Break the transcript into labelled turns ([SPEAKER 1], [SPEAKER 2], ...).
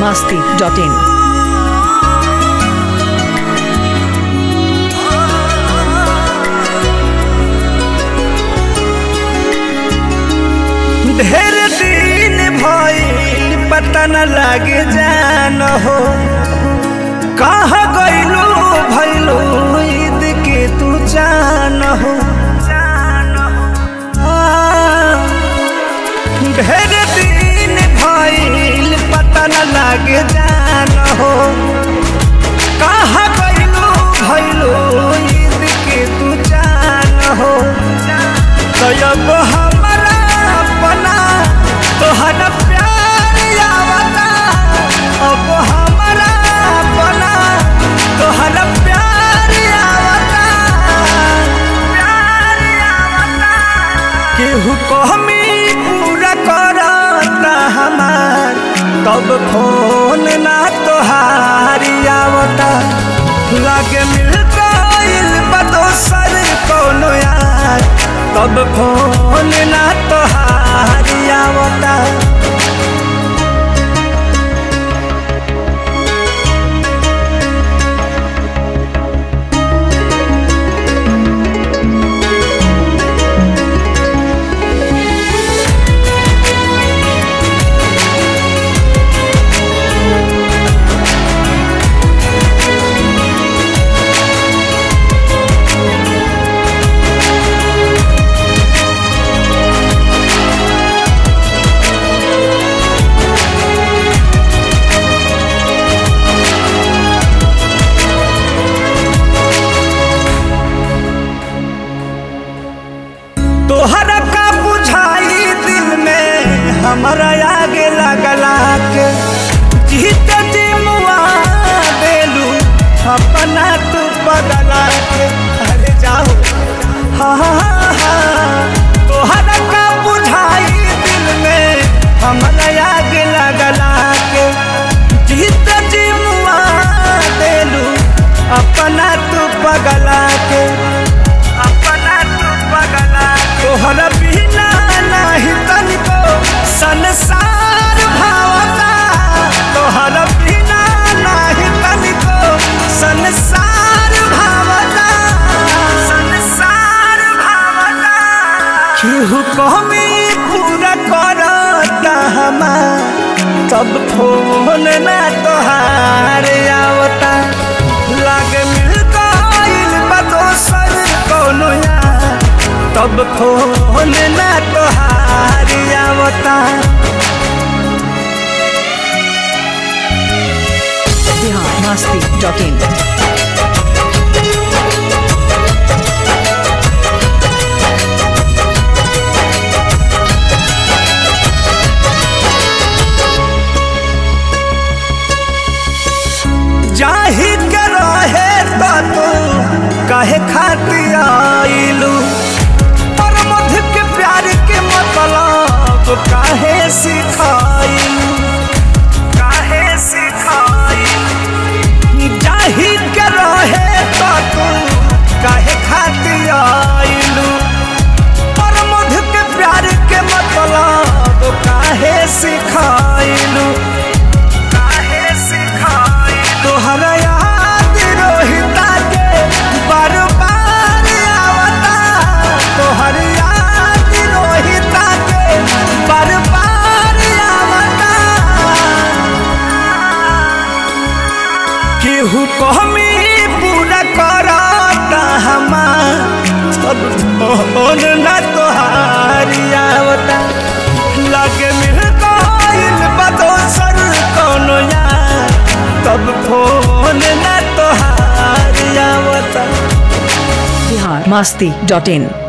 [SPEAKER 1] masti.in.
[SPEAKER 2] ढेर दिन भइल पता न लागे जान हो कहाँ गइलू भइलू ईद के तू जान हो आ, ढेर दिन भइल पता न लागे जान हो कहाँ गइलू भइलू ईद के तू जान हो तब हमरा अपना तोहरा प्यार आवता अब हमरा अपना तोहरा प्यार आवता प्यार आवता केहू कहमी पूरा करता हमार तब फोन ना तोहारी आवता लागे मिल गइल बा दोसर कोनो यार तब फोन ना तोहारी आवता तोहरा का बुझाई दिल में हमारा आगे लगला के जीत जी मुआ देलू अपना तू बदला के अरे जाओ हाँ हाँ हाँ तोहरा का बुझाई दिल में हमारा आगे लगला के जीत जी मुआ देलू अपना तू बगला के अपना तू बगला तोहरा बिना नाही तनिको संसार भावता तोहरा बिना नाही तनिको संसार भावता संसार भावता केहू कहमी पूरा करता हमार तब फोन ना तोहार आवता लागे मिल गइल बा दोसर कोनो यार तब फोन ना तोहार आवता
[SPEAKER 1] Bihar masti.in.
[SPEAKER 2] जाही के रहे तो तू कहे खातिर आइलू पर मध के प्यार के मतलब काहे सिखाइलू काहे सिखाइलू जाही के रहे तो तू काहे खातिर आइलू पर मध के प्यार के मतलब काहे सिखाइलू काहे सिखाई तोहरा याद रोहिता के बार बार आवता तोहर याद रोहिता के बार बार आवता केहू कहमी पूरा करता हमार सब फोन ना तोहारी आवता लगे मिल गइल बा दोसर कोनो यार तब फोन ना तोहारी आवता
[SPEAKER 1] Bihar masti.in.